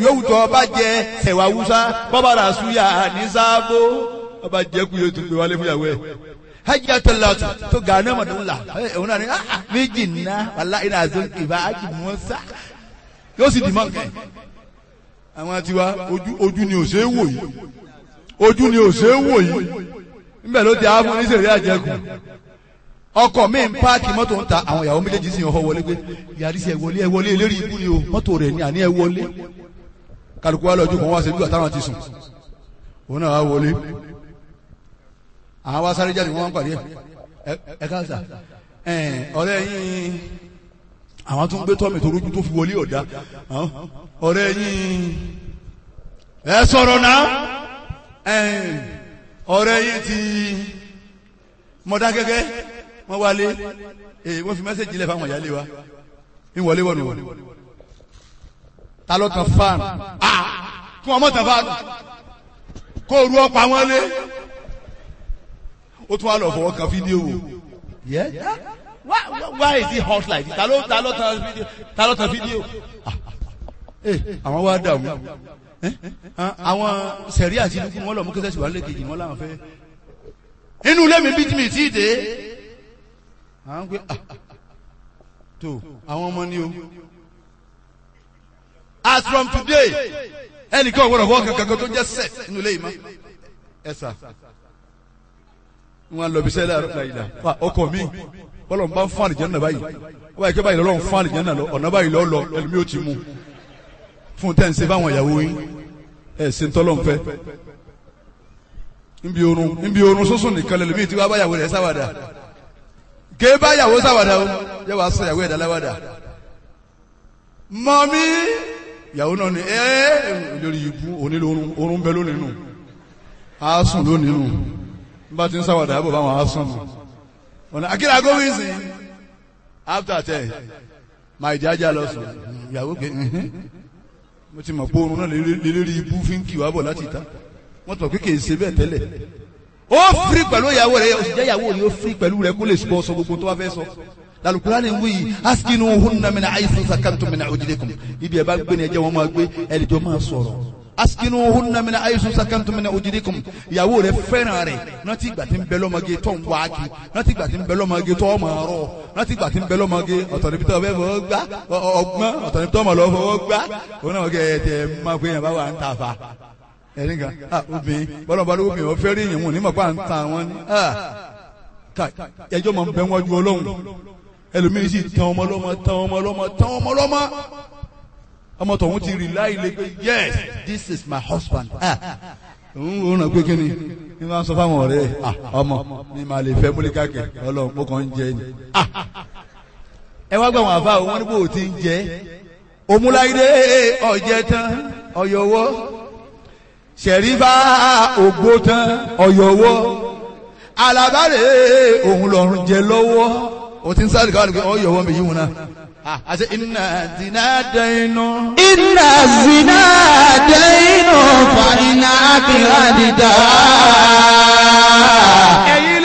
yòówù tó ọba jẹ sẹ̀wà wúsá bọ́bá rà súyà ní sáàbò ọba jẹ kú yóò tún gbé wálé fún yàwó ẹ̀ hajj atalatu to gane ma dun la òun náà ni ah méjì nná wàlá iná zon ìbá ájì mọ́sá yóò sì dì mọ́ nkẹ́ àwọn tiwa ojú ojú ni ò ṣe é wò yìí ojú ni ò ṣe é wò yìí níbẹ̀ ló ti àwọn oníṣẹ̀lẹ̀ àjẹkù ọkọ̀ mi ń páàkì mọ́tò ń ta àwọn ìyàwó méjèèjì sì ń họ wọlé pé yàrá sí ẹ wọlé ẹ wọlé eléré ikú ni o mọ́tò rẹ̀ ni àní ẹ wọlé kálukú wa lọ́jọ́ kan wá ṣe bí àtàwọn ti sùn òun náà wá wọlé àwọn wa sáré jáde wọn pàdé ẹ ẹ káàsà ẹ ọ̀rẹ́ yín àwọn tó ń gbé tọ́mì tó rújú tó fi wọlé ọ̀dá ọ̀rẹ́ yín ẹ sọ̀rọ̀ náà ẹ ọ̀rẹ́ yín ti mọ̀dá gẹ́gẹ́ wọ́n wálé èyí wọ́n fi mẹ́sẹ̀jì lẹ̀ fáwọn ìyáálé wa ń wọlé wọ̀nù wọ̀nù ta ló tan fáànù kí wọ́n mọ̀ tan fáànù kó ru ọ̀pá wọn lé ó tún wá lọ fọwọ́ kan fídíò wò yẹ why why is it hot like this ta ló ta ló tan fídíò ta ló tan fídíò àwọn wá dààmú àwọn sẹ̀rí àti dúkú wọn lọ mú kẹsẹ̀ síwájú lẹ́kejì wọn làwọn fẹ́ inú ilé mi bí tí mi tí ì dé àwọn pé tó àwọn ọmọ ni o as from today ẹnìkan ò gbọdọ̀ fọwọ́ kankan tó jẹ́ sex inú ilé yìí mọ́ ẹ sà wọn lọ bisẹ la la yìí la ọkọ mi bọlọ n bá ń fún àlìjẹ náà báyìí wọn báyìí kí báyìí lọ́wọ́ ń fún àlìjẹ náà lọ ọ̀nà báyìí lọ́ lọ ẹlòmíì ó ti mú fún tẹ́ ń ṣe báwọn ìyàwó yín ẹ̀ ṣe ń tọ́lọ́ ń fẹ́ nbí orun nbí orun sọ́sùn nìkan lẹ́lòmíì tí wọ́n bá yàwó rẹ̀ sáwàdà ké bá yàwó sáwàdà o yẹ wàá sọ yàwó ẹ̀dá láwàdà mọ́mí yàwó náà ni ẹ́ lórí ibú onílò orun orun bẹ lónìí nù á sùn lónìí nù bá ti ń sáwàdà àbọ̀ báwọn asán nù ọ̀nà akíra gómìnsì after ten máa ìjájà lọ sùn ìyàwó pé mo ti mọ̀ pé oorun náà lélẹ́rí ibú fi ń kì wá bọ̀ láti ìta wọ́n tọ̀ pé kì í ṣe bẹ́ẹ̀ tẹ́lẹ̀ ó firi pẹ̀lú ìyàwó rẹ̀ òṣìṣẹ́ ìyàwó rẹ̀ ó firi pẹ̀lú rẹ̀ kó lè sọ sọ gbogbo tó wá fẹ́ sọ lalukura ni wuyi askinu hunna mina ayisu sakantum mina ojidekum ibi ẹ bá gbé ni ẹ jẹ́ wọn máa gbé ẹ lè jọ máa sọ̀rọ̀ askinu hunna mina ayisu sakantum mina ojidikum ìyàwó rẹ fẹ́ràn rẹ̀ rántí ìgbà tí ń bẹ lọ́mọge tó ń wá kí rántí ìgbà tí ń bẹ lọ́mọge tó ọmọ rọ rántí ìgbà tí ń bẹ lọ́mọge ọ̀tọ̀ níbi tó ọbẹ̀ fọwọ́ gbá ọgbọ́n ọ̀tọ̀ níbi tó ọmọ lọ fọwọ́ gbá òun náà kẹ́ ẹ tẹ máa pé yẹn bá wà ń ta fa ẹni kan ah obìnrin bọ́lá bá lóko obìnrin ọ̀fẹ́ rí yẹn wọn ní mọ̀ pé à ń ta wọn ni ah ká ẹjọ́ máa ń bẹ wájú ọlọ́run ẹlòmíín sì tán ọmọ lọ́mọ tán ọmọ lọ́mọ tán ọmọ lọ́mọ ọmọ tọ̀hún ti rí láì lé pé yes this is my husband ah òun ò ràn pé kí ni ní máa ń sọ fáwọn ọ̀rẹ́ ah ọmọ mi máa lè fẹ́ múlíkà kẹ ọlọ́run mo kàn ń jẹ ni ah ẹ wá gbà wọn àfa òun wọn ní bò ó ti ń jẹ òmùláyé ọ̀jẹ̀ tán ọ̀yọ̀wọ́ ṣẹ̀rífà ògbó tán ọ̀yọ̀wọ́ alábàárẹ̀ òun lọ́rùn jẹ lọ́wọ́ o ti ń sáré káwọn nìkan ọ̀yọ̀wọ́ mi yíwọ̀n náà àti iná zina dẹ́nu. iná zina dẹ́nu fa iná kíra dídá. ẹ̀yin